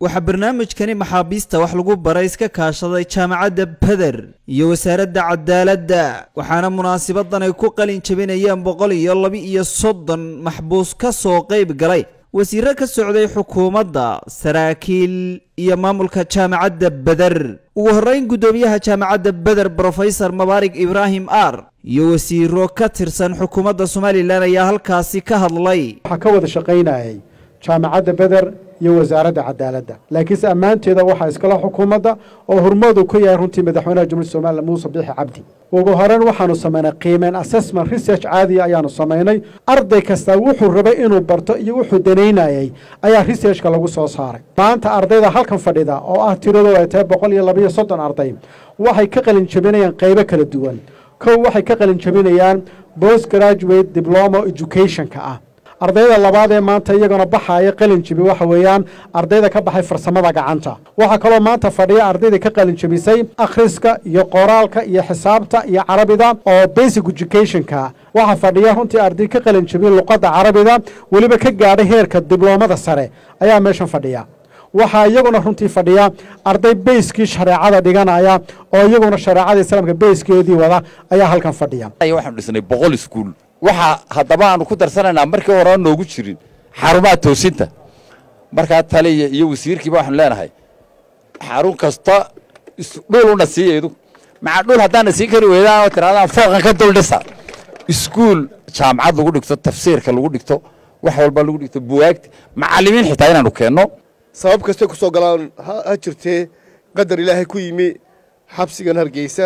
waxaa barnaamijkani maxaabiista wax lagu baray iska kaashaday jaamacadda beder iyo wasaaradda cadaaladda waxaana munaasabadan ay ku qalin jabinayeen boqol iyo laba iyo soddon maxbuus ka soo qayb galay wasiiro ka socday xukuumadda saraakiil iyo maamulka jaamacadda beder ugu horreyn guddoomiyaha jaamacadda beder brofesor mabaarig ibraahim ar iyo wasiiro ka tirsan xukuumadda somalilan ayaa halkaasi ka hadlay waxaa ka wada shaqaynayay jaamacadda beder iyo wasaaradda cadaaladda laakiinse ammaanteeda waxaa iskala xukuumadda oo hormoodu ku yahay runtii madaxweynaha jumhuuriyadda somalilan muuse biixi cabdi ugu horeyn waxaanu samaynay qiimeyn assessment research caadiya ayaanu samaynay arday kasta wuxuu rabay inuu barto iyo wuxuu danaynayay ayaa researchka lagu soo saaray maanta ardayda halkan fadhida oo ah tiradooda ay tahay boqol iyo labaiyo soddon arday waxay ka qalin jabinayaan qaybo kala duwan kow waxay ka qalin jabinayaan post graduate diploma educationka ah ardayda labaad ee maanta iyaguna baxaaya qalin jabi waxa weeyaan ardayda ka baxay farsamada gacanta waxaa kaloo maanta fadhiya ardayda ka qalin jabisay akhriska iyo qoraalka iyo xisaabta iyo carabida oo basic educationka waxaa fadhiya runtii arday ka qalin jabiya luqadda carabida weliba ka gaadhay heerka dibloomada sare ayaa meeshan fadhiya waxaa iyaguna runtii fadhiya arday beyskii shareecada dhiganaya oo iyaguna shareecada islaamka beyskeedii wada ayaa halkan fadhiya waxaanu dhisnay boqol iskuul waxaa haddaba aanu ku darsanaynaa markii hore noogu jirin xarumaha toosinta markaa taliya iyo wasiirkiiba waxaanu leenahay xarun kasta dhuluna siiya idu maca dhul haddaana siin kari weydaan oo tirahdaan fooqan ka dul dhisa iskuul jaamacad lagu dhigto tafsiirka lagu dhigto wax walba lagu dhigto buwaagta macallimiin xitaa inaanu keenno sabab kastay ku soo galaan ha jirtee qadar ilaahay ku yimi xabsigan hargeysa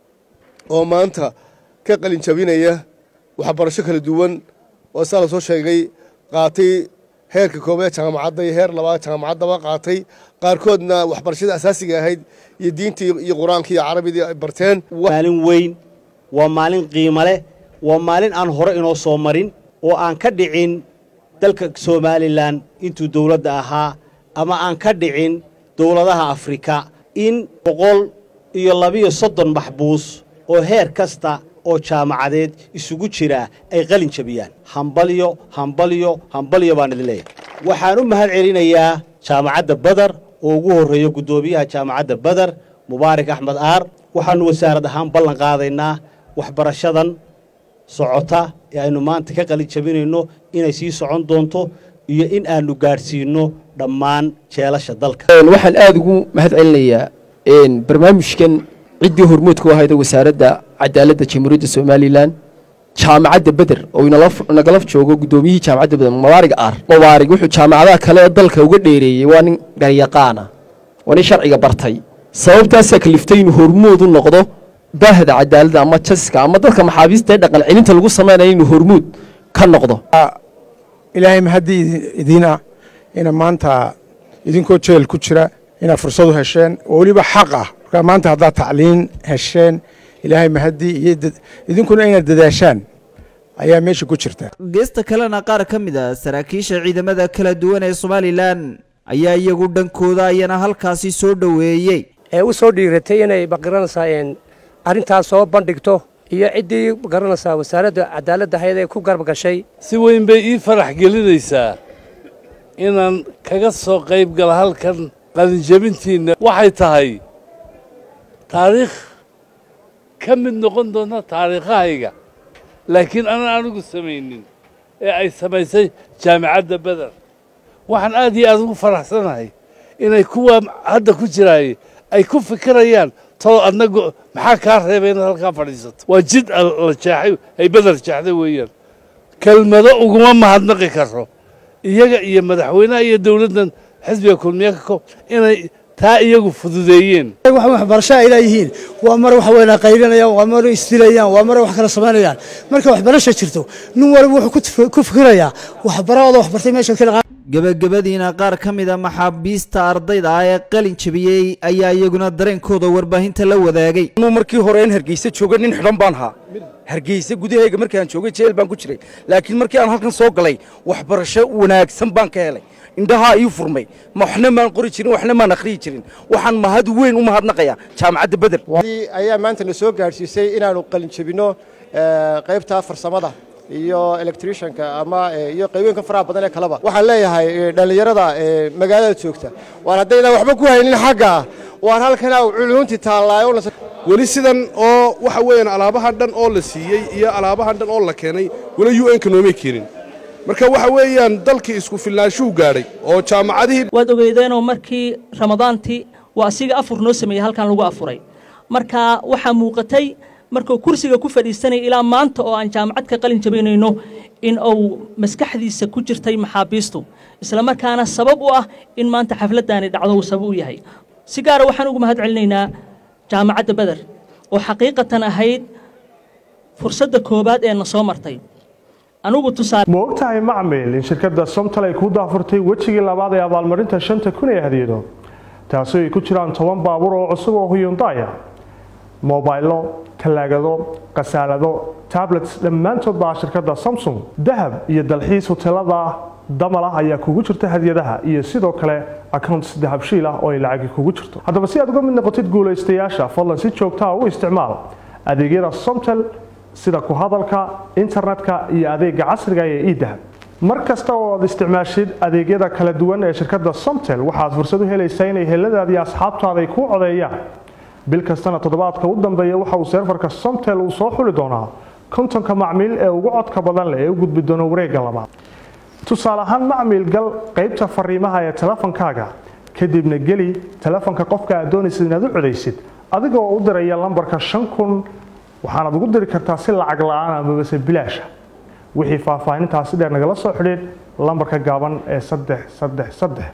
oo maanta ka qalin jabinaya waxbarasho kala duwan oo saa la soo sheegay qaatay heerka koobaad jaamacadda iyo heer labaad jaamacaddaba qaatay qaarkoodna waxbarashada asaasiga ahayd iyo diintii iyo qur-aanka iyo carabidii ay barteen maalin weyn waa maalin qiimo leh waa maalin aan hore inoo soo marin oo aan ka dhicin dalka somalilan intuu dowladda ahaa ama aan ka dhicin dowladaha afrika in boqol iyo labiyo soddon maxbuus oo heer kasta oo jaamacadeed isugu jira ay qalin jabiyaan hambalyo hambalyo hambalyo baan idin leeyahay waxaan u mahad celinayaa jaamacadda badar oo ugu horreeya guddoomiyaha jaamacadda badar mubaarak axmed aar waxaannu wasaarad ahaan ballan qaadaynaa waxbarashadan socota ee aynu maanta ka qalin jabinayno inay sii socon doonto iyo in aanu gaadhsiinno dhammaan jeelasha dalka waxaan aada ugu mahad celinayaa barnaamijkan ciddii hormoodku ahayda wasaaradda cadaaladda jamhuuriyadda somalilan jaamacadda beder oo nagala joogo guddoomiyihii jaamacadda beder mabaarig aar mabaarig wuxuu jaamacadaha kale ee dalka uga dheereeyey waa nin garyaqaana waa nin sharciga bartay sababtaasaa kaliftay inuu hormood u noqdo baahda cadaaladda ama jaska ama dadka maxaabiista ee dhaqan celinta lagu samaynayo inuu hormood ka noqdo ilaahay mahaddi idiina ina maanta idinkoo jeel ku jira inaad fursad u hesheen oo weliba xaq ah markaa maanta haddaad tacliin hesheen ilaahay mahaddi iyo idinkuna inaad dadaashaan ayaa meesha ku jirta geesta kalena qaar ka mid a saraakiisha ciidamada kala duwan ee somalilan ayaa iyagu dhankooda ayana halkaasi soo dhoweeyey ee u soo dhiiratay inay magaranaysaa arrintaas soo bandhigto iyo ciddii magaranaysaa wasaaradda cadaaladda ahayd ee ku garab gashay si weyn bay ii farax gelinaysaa inaan kaga soo qayb gala halkan qalinjabintiinna waxay tahay taariikh ka mid noqon doonta taariikhahayga laakiin aanan anigu samaynin ee ay samaysay jaamicadda beder waxaan aad iyo aad ugu faraxsanahay inay kuwa hadda ku jiraay ay ku fikirayaan talo adnagu maxaa kaa reebay inaad halkaa fadhiisato waa jid la jeexay ay beder jeexday weeyaan kelmado uguma mahadnaqi karo iyaga iyo madaxweynaha iyo dowladdan xisbiga kulmiye ka koob inay taa iyagu fududeeyeen wax waxbarasho ay leeyihiin waa mar waxa weyn qaylinayaan waa mar isdilayaan waa mar wax kala samaynayaan marka waxbarasho jirto nin walba wuxuu ku fikirayaa waxbarahooda waxbartay meesha ka gebagabadiina qaar ka mid a maxaabiista ardayda ah ee qalin jabiyey ayaa iyaguna dareenkooda warbaahinta la wadaagay anuu markii hore in hargeysa jooga nin xidhan baan ahaa hargeysa gudahayga markaan joogay jeel baan ku jiray laakiin markii aan halkan soo galay waxbarasho wanaagsan baan ka helay indhahaa ii furmay waxna maan qori jirin waxna maan akhriyi jirin waxaan mahad weyn u mahadnaqayaa jaamacadda beder ayaa maanta na soo gaadhsiisay inaanu qalin jabinno qaybta farsamada iyo electricianka ama iyo qaybooyinka faraha badan ee kaleba waxaan leeyahay dhallinyarada magaalada joogta waan haddaynan waxba ku haynin xagga ah waan halkanaa culunti taallaayo weli sidan oo waxa weeyaan alaabahan dhan oo la siiyey iyo alaabahan dhan oo la keenay weli u n-ka noomay keenin marka waxa weeyaan dalkii isku filnaanshuu gaadhay oo jaamacadihii waad ogeydeenoo markii ramadaantii waa asiga afur noo sameeyey halkan lagu afuray marka waxaa muuqatay markuu kursiga ku fadhiisanaya ilaa maanta oo aan jaamacad ka qalin jabinayno in uu maskaxdiisa ku jirtay maxaabiistu islamarkaana sabab u ah in maanta xafladdaani dhacdo uu sabab u yahay si gaara waxaan ugu mahad celinaynaa jaamacadda beder oo xaqiiqatan ahayd fursadda koowaad ee na soo martay anugu tusaale ma ogtahay macmil in shirkadda somtal ay kuu daafurtay wejigii labaad ee abaalmarinta shanta kun ee hadiyado taasoo ay ku jiraan toban baabuur oo cusub oo huyundaya mobaylo talaagado khasaalado tablets dhammaantood baa shirkadda samsung dahab iyo dalxiis hoteelada damal ah ayaa kugu jirta hadiyadaha iyo sidoo kale accounts dahabshiil ah oo ay lacagi kugu jirto haddaba si aad uga mid noqotid guulaystayaasha fadlan si joogtaa u isticmaal adeegyada somtel sida ku hadalka internetka iyo adeega casriga ee idahab mar kasta oo aad isticmaashid adeegyada kala duwan ee shirkadda somtel waxaad fursad u helaysaa inay heladaada iyo asxaabtaada ay kuu codeeyaan bil kastana toddobaadka u dambeeya waxa uu seerfarka somtel uu soo xuli doonaa kontonka macmiil ee ugu codka badan leh ee u gudbi doona wareegga labaad tusaale ahaan macmiil gal qaybta fariimaha ee telefonkaaga kadibna geli telefonka qofka aad doonaysid inaad u codaysid adigoo u diraya lambarka shan kun waxaanaad ugu diri kartaa si lacag la-aan amabase bilaasha wixii faahfaahintaasi dheer nagala soo xidhiid lambarka gaaban ee saddex saddex saddex